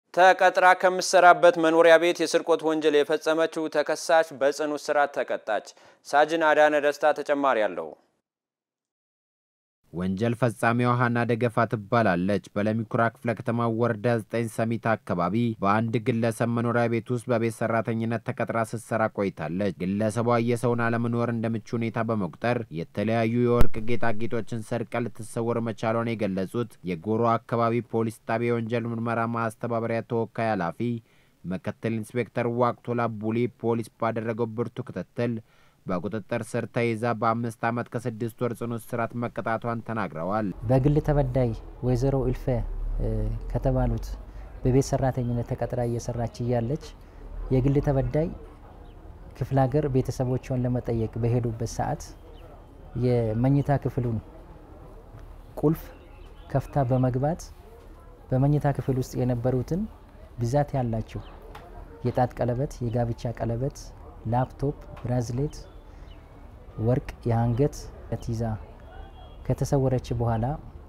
ተቀጥራ ከምትሰራበት መኖሪያ ቤት የስርቆት ወንጀል የፈጸመችው ተከሳሽ በጽኑ እስራት ተቀጣች። ሳጅን አዳነ ደስታ ተጨማሪ አለው። ወንጀል ፈጻሚዋ ሀና ደገፋ ትባላለች። በለሚኩራ ክፍለ ከተማ ወረዳ 9 ሰሚት አካባቢ በአንድ ግለሰብ መኖሪያ ቤት ውስጥ በቤት ሰራተኝነት ተቀጥራ ስትሰራ ቆይታለች። ግለሰቧ የሰውን አለመኖር እንደ ምቹ ሁኔታ በመቁጠር የተለያዩ የወርቅ ጌጣጌጦችን ሰርቃ ልትሰወር መቻሏን የገለጹት የጎሮ አካባቢ ፖሊስ ጣቢያ የወንጀል ምርመራ ማስተባበሪያ ተወካይ ኃላፊ ምክትል ኢንስፔክተር ዋቅቶላ ቡሊ ፖሊስ ባደረገው ብርቱ ክትትል በቁጥጥር ስር ተይዛ በአምስት ዓመት ከስድስት ወር ጽኑ እስራት መቀጣቷን ተናግረዋል። በግል ተበዳይ ወይዘሮ እልፈ ከተባሉት በቤት ሰራተኝነት ተቀጥራ እየሰራች እያለች የግል ተበዳይ ክፍለ ሀገር ቤተሰቦቿን ለመጠየቅ በሄዱበት ሰዓት የመኝታ ክፍሉን ቁልፍ ከፍታ በመግባት በመኝታ ክፍል ውስጥ የነበሩትን ብዛት ያላቸው የጣት ቀለበት፣ የጋብቻ ቀለበት፣ ላፕቶፕ፣ ብራዝሌት፣ ወርቅ፣ የአንገት ይዛ ከተሰወረች በኋላ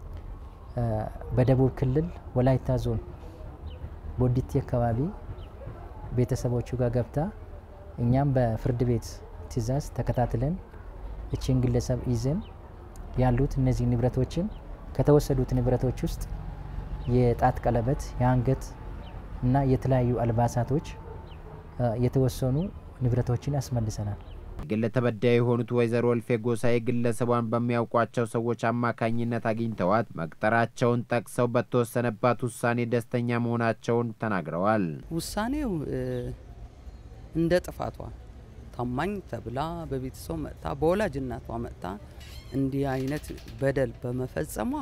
በደቡብ ክልል ወላይታ ዞን ቦዲቲ አካባቢ ቤተሰቦቹ ጋር ገብታ እኛም በፍርድ ቤት ትዕዛዝ ተከታትለን እችን ግለሰብ ይዘን ያሉት እነዚህ ንብረቶችን ከተወሰዱት ንብረቶች ውስጥ የጣት ቀለበት፣ የአንገት እና የተለያዩ አልባሳቶች የተወሰኑ ንብረቶችን ያስመልሰናል። ግል ተበዳይ የሆኑት ወይዘሮ እልፌ ጎሳኤ ግለሰቧን በሚያውቋቸው ሰዎች አማካኝነት አግኝተዋት መቅጠራቸውን ጠቅሰው በተወሰነባት ውሳኔ ደስተኛ መሆናቸውን ተናግረዋል። ውሳኔው እንደ ጥፋቷ ታማኝ ተብላ በቤተሰብ መጥታ በወላጅ እናቷ መጥታ እንዲህ አይነት በደል በመፈጸሟ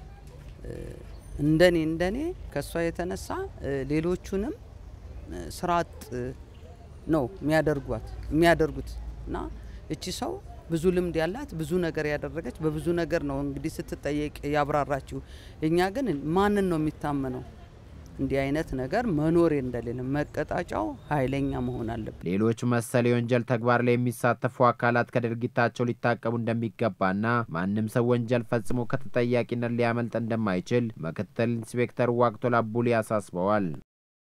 እንደኔ እንደኔ ከእሷ የተነሳ ሌሎቹንም ስራ አጥ ነው የሚያደርጓት የሚያደርጉት እና እቺ ሰው ብዙ ልምድ ያላት ብዙ ነገር ያደረገች በብዙ ነገር ነው እንግዲህ ስትጠየቅ ያብራራችው። እኛ ግን ማንን ነው የሚታመነው? እንዲህ አይነት ነገር መኖር እንደሌለ መቀጣጫው ኃይለኛ መሆን አለበት። ሌሎች መሰል የወንጀል ተግባር ላይ የሚሳተፉ አካላት ከድርጊታቸው ሊታቀቡ እንደሚገባና ማንም ሰው ወንጀል ፈጽሞ ከተጠያቂነት ሊያመልጥ እንደማይችል ምክትል ኢንስፔክተር ዋቅቶላ ቡሊ አሳስበዋል።